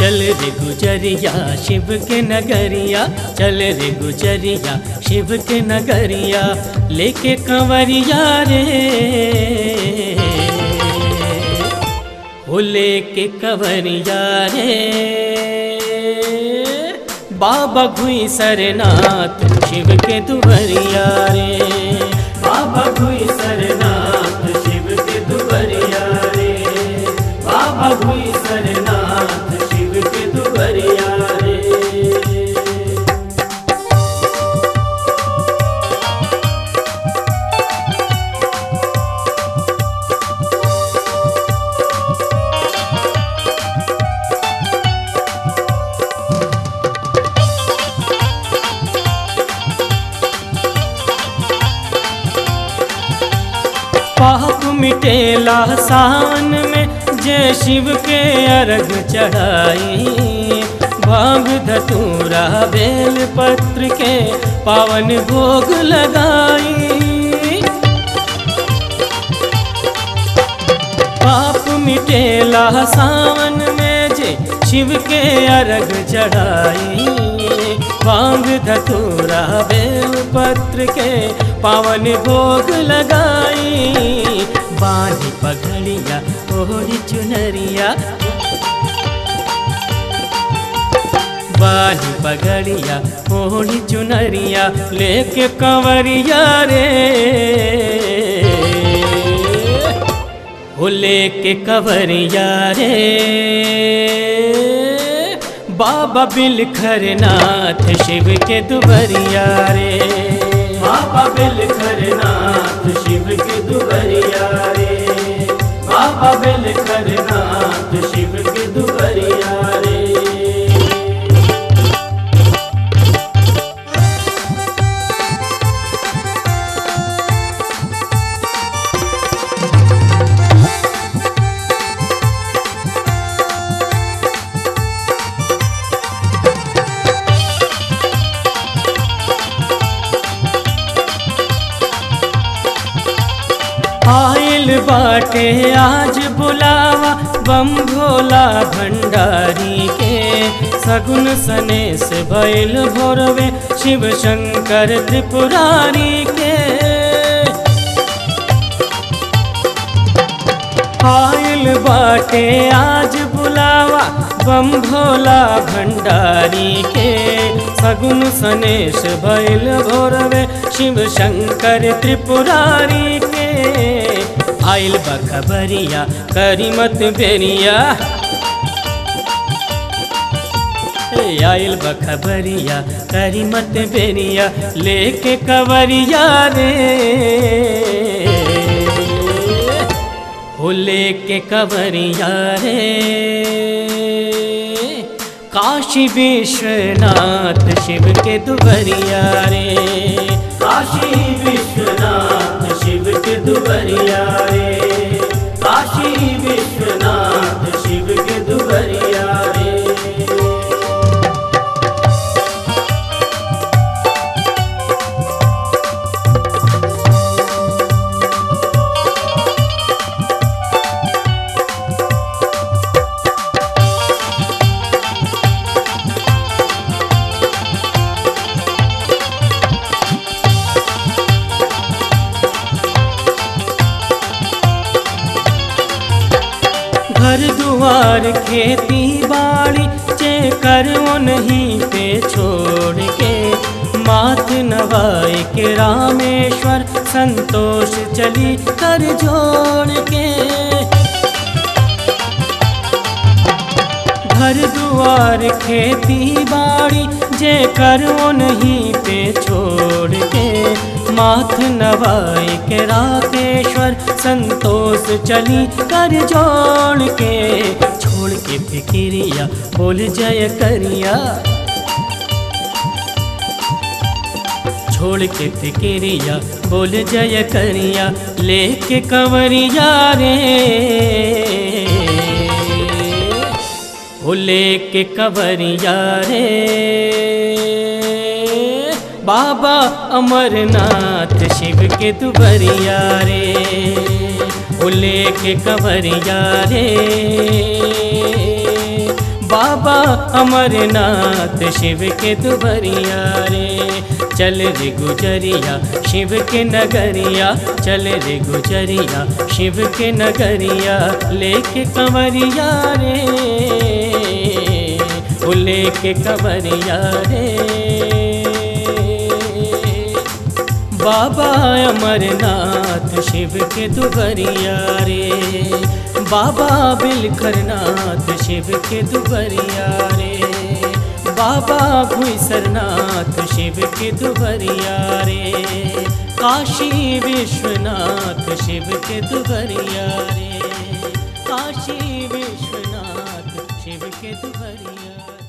चल रे गुजरिया शिव के नगरिया चल रे गुजरिया शिव के नगरिया लेके कंवरिया रे ओ लेके कंवरिया रे बाबा घुई सरनाथ शिव के दुबरिया रे बाबा घुई सरनाथ शिव के दुबरिया रे बाबा घुई सरनाथ शिव के दुबरिया रे पाप मिटेला सावन में जय शिव के अर्घ चढ़ाई भांग धतूरा बेल पत्र के पावन भोग लगाई पाप मिटेला सावन में जे शिव के अर्घ चढ़ाई भांग धतूरा बेल पत्र के पावन भोग लगाई बानी पगड़िया ओढ़ी चुनरिया बानी पगड़िया ओढ़ी चुनरिया लेके कंवरिया रे ओ लेके कंवरिया रे बाबा बिलखरनाथ शिव के दुबरिया रे बाबा बिलखरनाथ शिव के दुबरिया रे बाबा बिलखरनाथ शिव के दुबरिया रे आयल बाटे आज बुलावा बम भोला भंडारी के सगुन सने से भैल भोरवे शिव शंकर त्रिपुरारी के आयल बाटे आज बुलावा बम भोला भंडारी के सगुन सनेश भैल भोरवे शिव शंकर त्रिपुरारी के आइल बखबरिया करी मत बेरिया ए, आइल बखबरिया करी मत बेरिया लेके कवरिया रे हो लेके कवरिया रे काशी विश्वनाथ शिव के दुबरिया रे काशी विश्वनाथ शिव के दुबरिया रे काशी विश्वनाथ शिव के दुबरिया रे घर दुआर खेती बाड़ी चे कर नहीं पे छोड़ के मात नवाए के रामेश्वर संतोष चली कर जोड़ के घर दुआर खेती बाड़ी जे कर नहीं पे छोड़ के माथ नवाए के राकेश्वर संतोष चली कर जोड़ के छोड़ के फिकिरिया बोल जय करिया छोड़ के फिकिरिया बोल जय करिया लेके कंवरिया रे ओ लेके कंवरिया रे बाबा अमरनाथ शिव के दुबरिया रे ओ लेके कंवरिया रे बाबा बाबा अमरनाथ शिव के दुबरिया रे चल रे गुजरिया शिव के नगरिया चल रे गुजरिया शिव के नगरिया लेके कंवरिया रे ओ लेके कंवरिया रे बाबा अमरनाथ शिव के दुबरिया रे बाबा बिलखरनाथ शिव के दुबरिया रे बाबा भूसरनाथ शिव के दुबरिया रे काशी विश्वनाथ शिव के दुबरिया रे काशी विश्वनाथ शिव के दुबरिया रे